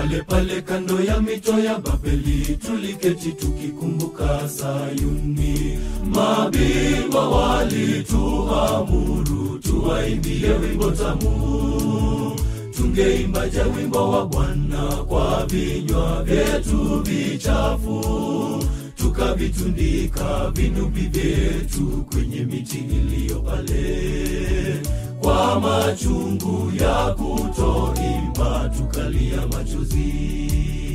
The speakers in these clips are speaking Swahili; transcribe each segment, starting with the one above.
pale pale kando ya mito ya Babeli tuliketi tukikumbuka Sayuni. Mabingwa walituamuru tuwaimbie wimbo tamu, tungeimbaje wimbo wa Bwana kwa vinywa vyetu vichafu, tukavitundika vinubi vyetu kwenye miti iliyo pale kwa machungu ya kutoimba tukalia machozi.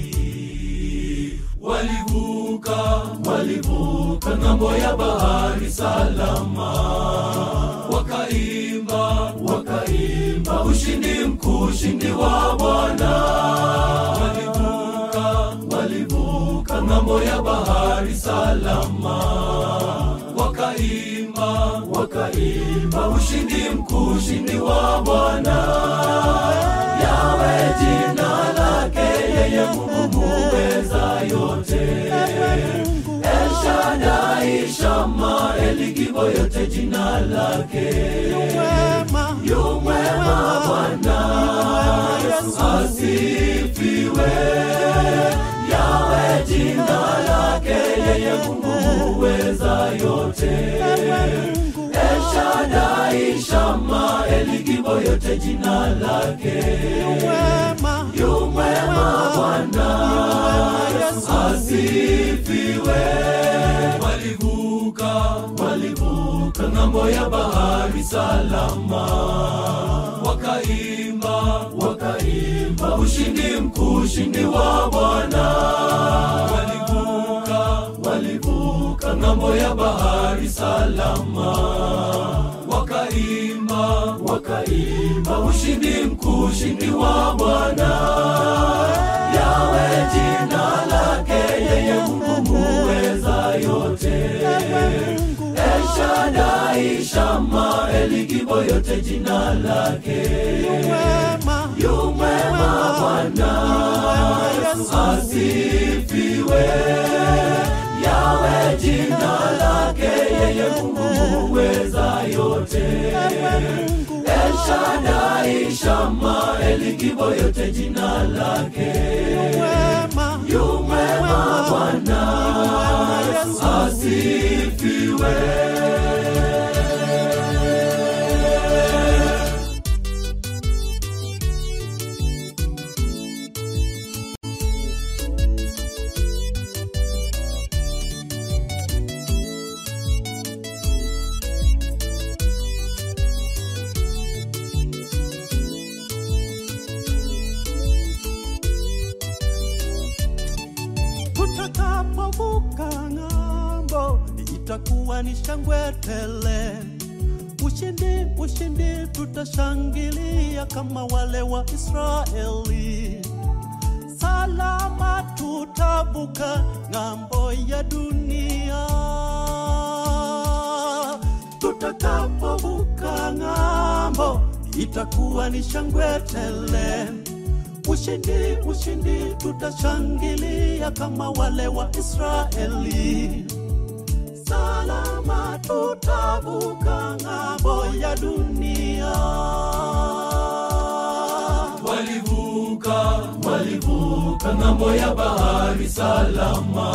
Walivuka, walivuka ng'ambo ya bahari salama, wakaimba, wakaimba ushindi mkuu, ushindi wa Bwana. Walivuka, walivuka ng'ambo ya bahari salama, wakaimba, wakaimba ushindi mkuu, ushindi wa Bwana. Yawe jina lake yeye Mungu muweza yote. El Shaddai, Shama, Eligibo, yote jina lake. Yu mwema Bwana Yesu asifiwe. Yawe jina lake yeye Mungu muweza yote. El Shaddai, Shama, Eligibo, yote jina lake. Yu mwema Bwana Yesu asifiwe. Walivuka, walivuka ng'ambo ya bahari salama, wakaimba, wakaimba ushindi mkuu, ushindi wa Bwana. Walivuka, walivuka ng'ambo ya bahari salama, wakaimba, wakaimba ushindi mkuu, ushindi wa Bwana. Yawe jina lake yeye Mungu muweza yote. El Shaddai, Shama, Eligibo, yote jina lake. Yu mwema Bwana Yesu asifiwe. Yawe jina lake yeye Mungu muweza yote. El Shaddai, Shama, Eligibo, yote jina lake. Yu mwema Bwana Yesu asifiwe. tutakapovuka ng'ambo itakuwa ni shangwe tele. Ushindi, ushindi, tutashangilia kama wale wa Israeli. Salama tutavuka ng'ambo ya dunia. Tutakapovuka ng'ambo itakuwa ni shangwe tele. Ushindi, ushindi, tutashangilia kama wale wa Israeli. Salama tutavuka ng'ambo ya dunia. Walivuka, walivuka ng'ambo ya bahari salama,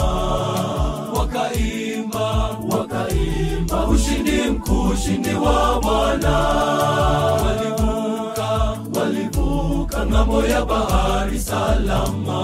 wakaimba, wakaimba ushindi mkuu, ushindi wa Bwana. Walivuka, walivuka ng'ambo ya bahari salama,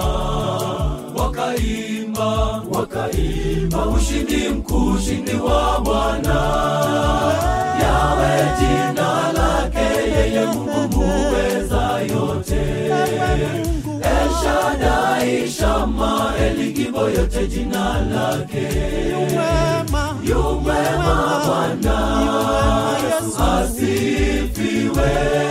wakaimba, wakaimba ushindi mkuu, ushindi wa Bwana. Yawe jina lake yeye Mungu muweza yote. El Shaddai, Shama, Eligibo, yote jina lake. Yu mwema Bwana Yesu asifiwe.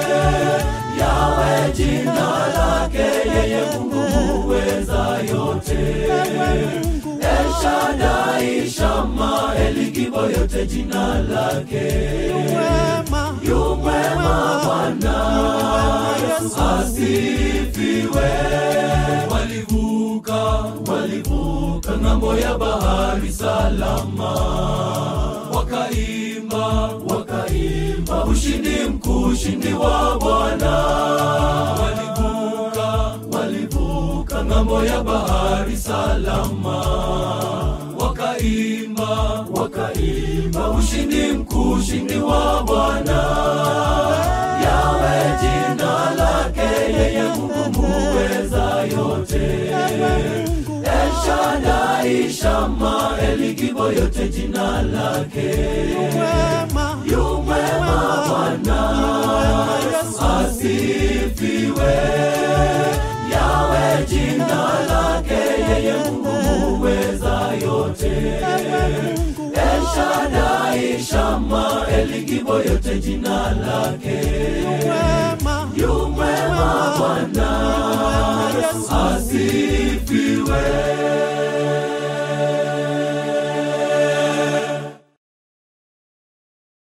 Yawe jina lake yeye Mungu muweza yote. El Shaddai, Shama, Eligibo, yote jina lake. Yu mwema Bwana Yesu asifiwe. Walivuka, walivuka ng'ambo ya bahari salama, wakaimba, wakaimba ushindi mkuu, ushindi wa Bwana. Walivuka, walivuka ng'ambo ya bahari salama wakaimba wakaimba ushindi mkuu ushindi wa bwana yawe jina lake yeye mungu muweza yote eshadai shama elikibo yote jina lake wema yumwema bwana asifiwe yawe jina lake yeye mungu muweza yote eshadai shama elikibo yote jina lake wema yumwema bwana asifiwe